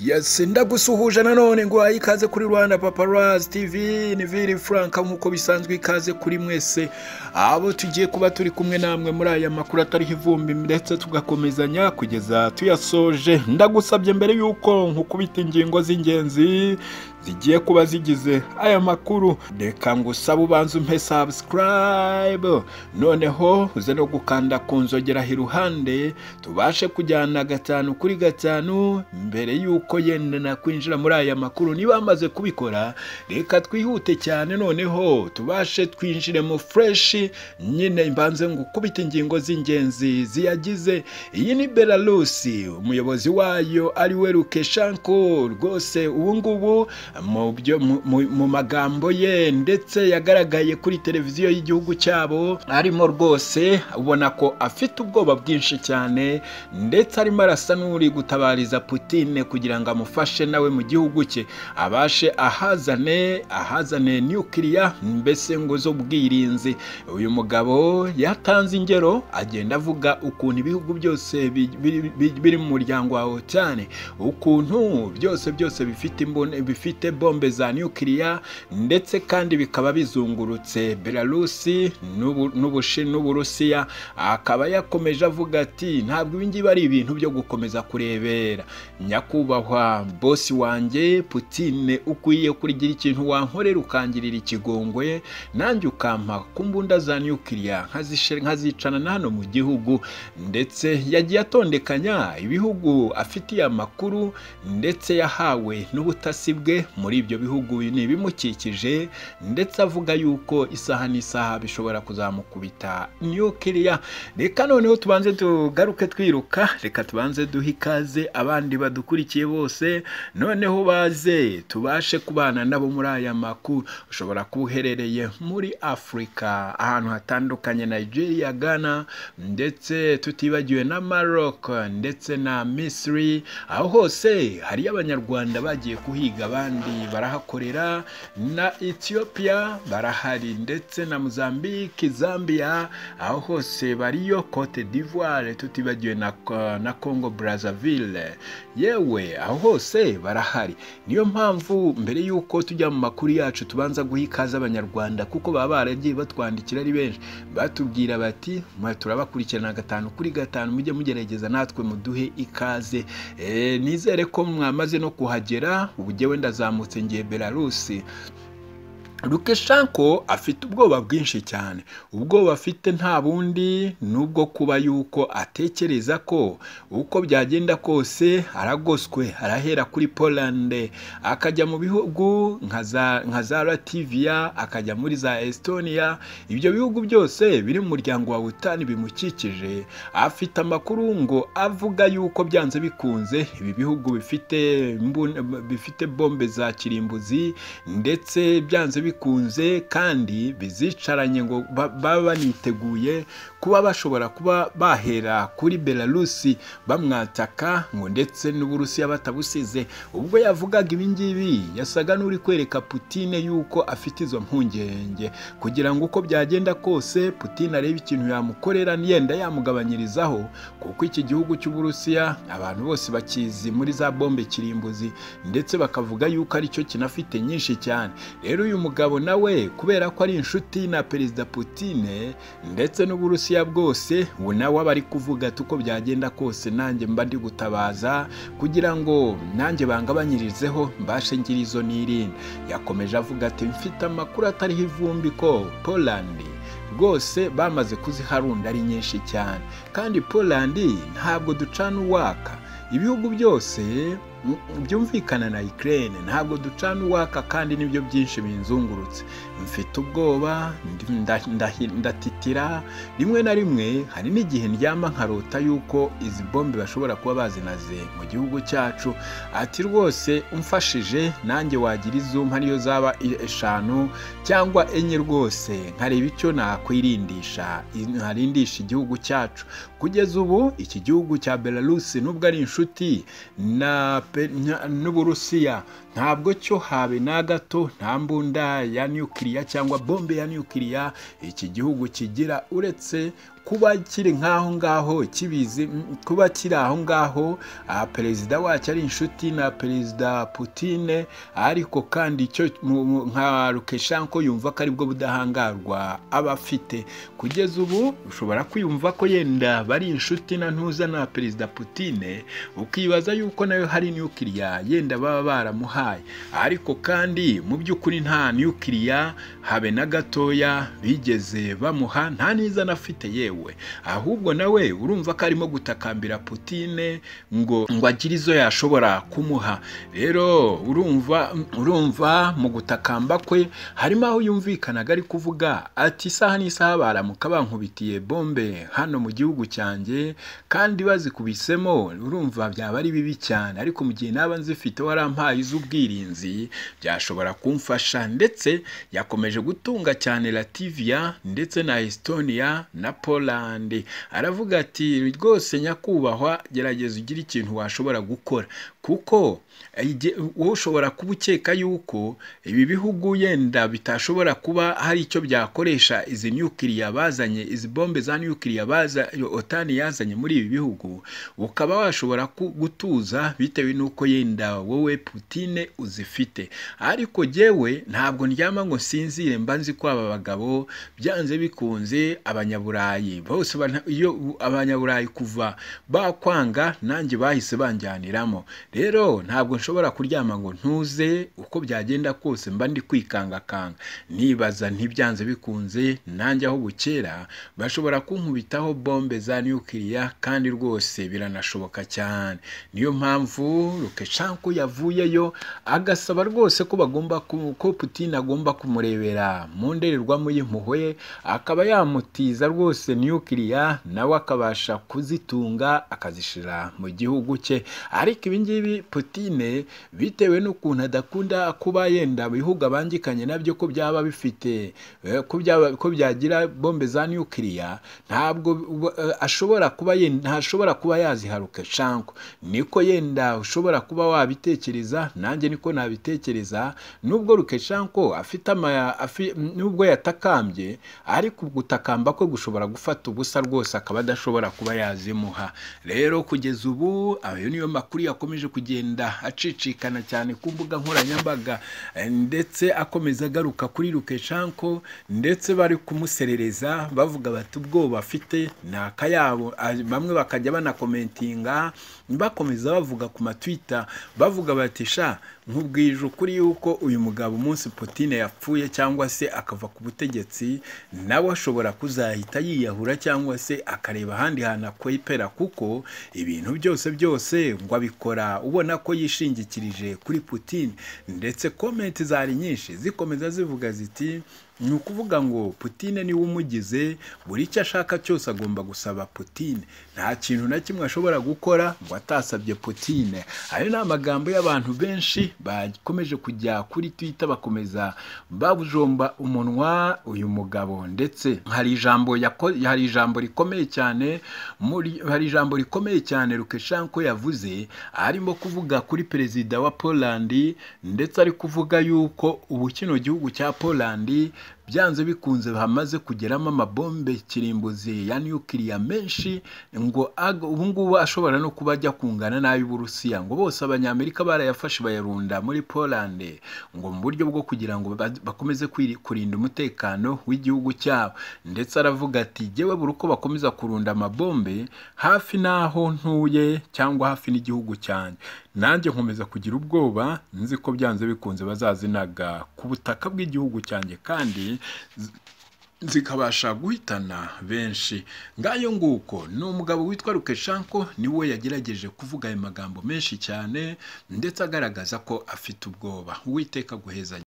yesi ndagusuhuje nanone ngo waye ikaze kuri rwanda paparazi tivi ni viri furanka nk'uko bisanzwe ikaze kuri mwese abo tugiye kuba turi kumwe namwe muri aya makuru atariho ivumbi ndetse tugakomezanya kugeza tuyasoje ndagusabye mbere y'uko nkukubita ingingo z'ingenzi zigiye kuba zigize aya makuru reka ngo usabe ubanza umpe sabusikarayibe noneho uze no gukanda ku nzogeraho iruhande tubashe kujyana gatanu kuri gatanu mbere y'uko yenda nakwinjira muri aya makuru niba bamaze kubikora reka twihute cyane noneho tubashe twinjire mu fureshi nyine mbanze ngo ukubite ingingo z'ingenzi ziyagize iyi ni belarusi umuyobozi wayo ari we rukeshanko rwose ubu ngubu mu magambo ye ndetse yagaragaye kuri televiziyo y'igihugu cyabo arimo rwose ubona ko afite ubwoba bwinshi cyane ndetse arimo arasa n'uri gutabariza Putine kugira ngo amufashe nawe mu gihugu cye abashe ahazane ahazane nukiriya mbese ngo z'ubwirinzi uyu mugabo yatanze ingero agenda avuga ukuntu ibihugu byose biri mu muryango wa OTAN ukuntu byose byose bifite imbone bifite bombe za nukiriya ndetse kandi bikaba bizungurutse Belarusi n'Uburusiya akaba yakomeje avuga ati ntabwo ibi ngibi ari ibintu byo gukomeza kurebera nyakubahwa bosi wanjye Putine ukwiye kurigira ikintu wankorera ukangirira ikigongwe nanjye ukampa ku mbunda za nukiriya nkazicana na hano mu gihugu ndetse yagiye atondekanya ibihugu afitiye amakuru ndetse yahawe n'ubutasi bwe muri ibyo bihugu ni ibimukikije ndetse avuga yuko isaha n'isaha bishobora kuzamukubita nukiriya reka noneho tubanze tugaruke twiruka reka tubanze duhe ikaze abandi badukurikiye bose noneho baze tubashe kubana nabo muri aya makuru ushobora kuba uherereye muri afurika ahantu hatandukanye nigeria ghana ndetse tutibagiwe na maroc ndetse na misiri aho hose hariyo abanyarwanda bagiye kuhiga abandi barahakorera na ethiopia barahari ndetse na mozambique zambia aho hose bariyo cote d'ivoire tutibagiwe na, na congo brazzaville yewe aho hose barahari niyo mpamvu mbere y'uko tujya mu makuru yacu tubanza guha ikaze abanyarwanda kuko baba baragiye batwandikira ari benshi batubwira bati mwe turabakurikirana gatanu kuri gatanu mujye mugerageza natwe muduhe ikaze nizere ko mwamaze no kuhagera ubu ngewe ndazamutse ngiye belarusi Lukashenko afite ubwoba bwinshi cyane ubwoba afite nta bundi ni ubwo kuba yuko atekereza ko uko byagenda kose aragoswe arahera kuri polande akajya mu bihugu nka za rativiya akajya muri za esitoniya ibyo bihugu byose biri mu muryango wa utani bimukikije afite amakuru ngo avuga yuko byanze bikunze ibi bihugu bifite bombe za kirimbuzi ndetse byanze bikunze kandi bizicaranye ngo baba baniteguye kuba bashobora kuba bahera kuri belarusi bamwataka ngo ndetse n'uburusiya batabusize ubwo yavugaga ibi ngibi yasaga n'uri kwereka Putine yuko afite izo mpungenge kugira ngo uko byagenda kose Putine arebe ikintu yamukorera niyenda yamugabanyirizaho kuko iki gihugu cy'uburusiya abantu bose bakizi muri za bombe kirimbuzi ndetse bakavuga yuko aricyo kinafite nyinshi cyane rero uyu mugabo nawe kubera ko ari inshuti na perezida Putine ndetse n'uburusiya bwose ubu nawe aba ari kuvuga ati uko byagenda kose nanjye mba ndi gutabaza kugira ngo nanjye bangabanyirizeho mbashe ngira izo nirinda yakomeje avuga ati mfite amakuru atariho ivumbi ko polandi rwose bamaze kuziharunda ari nyinshi cyane kandi polandi ntabwo ducana uwaka ibihugu byose byumvikana na ikirere ntabwo ducana uwaka kandi nibyo byinshi binzungurutse mfite ubwoba ndatitira rimwe na rimwe hari n'igihe ndyama nkarota yuko izi bombe bashobora kuba bazinaze mu gihugu cyacu ati rwose umfashije nanjye wagira izuma niyo zaba eshanu cyangwa enye rwose nkareba icyo nakwirindisha ntarindisha igihugu cyacu kugeza ubu iki gihugu cya belarusi nubwo ari inshuti na n'uburusiya ntabwo cyo habe na gato nta mbunda ya nukiriya cyangwa bombe ya nukiriya iki gihugu kigira uretse kuba kiri nk'aho ngaho kibizi mm, kuba kiri aho ngaho ah, perezida wacyo ari inshuti na perezida Putine ariko kandi icyo mu- mu- nka Lukashenko yumva ko aribwo budahangarwa aba afite kugeza ubu ushobora kwiyumva ko yenda bari inshuti na ntuza na perezida Putine ukibaza yuko nayo hari nukiliya yenda baba baramuhaye ariko kandi mu by'ukuri nta nukiliya habe na gatoya bigeze bamuha nta n'izana afite yewe ahubwo nawe urumva ko arimo gutakambira Putine ngo ngo agire izo yashobora kumuha rero urumva urumva mu gutakamba kwe harimo aho yumvikanaga ari kuvuga ati isaha n'isaha baramuka bankubitiye bombe hano mu gihugu cyanjye kandi bazikubisemo urumva byaba ari bibi cyane ariko mu gihe naba nzifite warampaye iz'ubwirinzi byashobora kumfasha ndetse yakomeje gutunga cyane Latvia ndetse na Estonia na Poland aravuga ati rwose nyakubahwa gerageza ugire ikintu washobora gukora kuko ige- wowe ushobora kuba ukeka yuko ibi bihugu yenda bitashobora kuba hari icyo byakoresha izi nyukiriya bazanye izi bombe za nyukiriya baza otani yazanye muri ibi bihugu ukaba washobora ku- gutuza bitewe n'uko yenda wowe Putine uzifite ariko jyewe ntabwo ndyama ngo nsinzire mba nzi ko aba bagabo byanze bikunze abanyaburayi bose bana- iyo u- abanyaburayi kuva bakwanga nanjye bahise banjyaniramo rero ntabwo nshobora kuryama ngo ntuze uko byagenda kose mba ndi kwikangakanga nibaza ntibyanze bikunze nanjye aho bukera bashobora kunkubitaho bombe za nukiliya kandi rwose biranashoboka cyane niyo mpamvu Lukashenko yavuyeyo agasaba rwose ko bagomba ku- ko Putin agomba kumurebera mu ndorerwamo y'impuhwe akaba yamutiza rwose nukiliya nawe akabasha kuzitunga akazishira mu gihugu cye ariko ibi ngibi Putine bitewe n'ukuntu adakunda kuba yenda bihugu abangikanye nabyo ko byaba bifite eh, ko byaba- ko byagira bombe za nukiliya ntabwo bu- eh, ashobora kuba yen- ntashobora kuba yaziharuka shanko niko yenda ushobora kuba wabitekereza nanjye niko nabitekereza nubwo Lukashenko afite ama- afi- nubwo yatakambye ariko gutakamba kwe gushobora gufata ubusa rwose akaba adashobora kuba yazimuha rero kugeza ubu ayo niyo makuru yakomeje kugenda acicikana cyane ku mbuga nkoranyambaga eh, ndetse akomeza agaruka kuri Lukashenko ndetse bari kumuserereza bavuga bati ubwoba afite ni akayabo Ah, bamwe bakajya banakomentinga bakomeza bavuga ku matwita bavuga bati sha nkubwije ukuri yuko uyu mugabo umunsi Putin yapfuye cyangwa se akava ku butegetsi nawe ashobora kuzahita yiyahura cyangwa se akareba ahandi hantu akwepera kuko ibintu byose byose ngo abikora ubona ko yishingikirije kuri Putin ndetse komenti zari nyinshi zikomeza zivuga ziti ni ukuvuga ngo Putine niwe umugize buri icyo ashaka cyose agomba gusaba Putine nta kintu na kimwe ashobora gukora ngo atasabye Putine ayo ni amagambo y'abantu benshi bakomeje kujya kuri Twitter bakomeza babujomba umunwa uyu mugabo ndetse hari ijambo yako- hari ijambo rikomeye cyane muri hari ijambo rikomeye cyane Lukashenko yavuze arimo kuvuga kuri perezida wa Poland ndetse ari kuvuga yuko ubu kino gihugu cya Poland byanze bikunze hamaze kugeramo amabombe kirimbuzi ya nukiliya menshi ngo ag- ubu ngubu ashobora no kuba ajya kungana n'ay'Uburusiya ngo bose Abanyamerika barayafashe bayarunda muri Poland ngo mu buryo bwo kugira ngo ba- bakomeze kwiri- kurinda umutekano w'igihugu cyabo ndetse aravuga ati jyewe buri uko bakomeza kurunda amabombe hafi n'aho ntuye cyangwa hafi n'igihugu cyanjye nanjye nkomeza kugira ubwoba nzi ko byanze bikunze bazazinaga ku butaka bw'igihugu cyanjye kandi z- zikabasha guhitana benshi ngayo nguko ni umugabo witwa Lukashenko niwe yagerageje kuvuga ayo magambo menshi cyane ndetse agaragaza ko afite ubwoba uwiteka guheza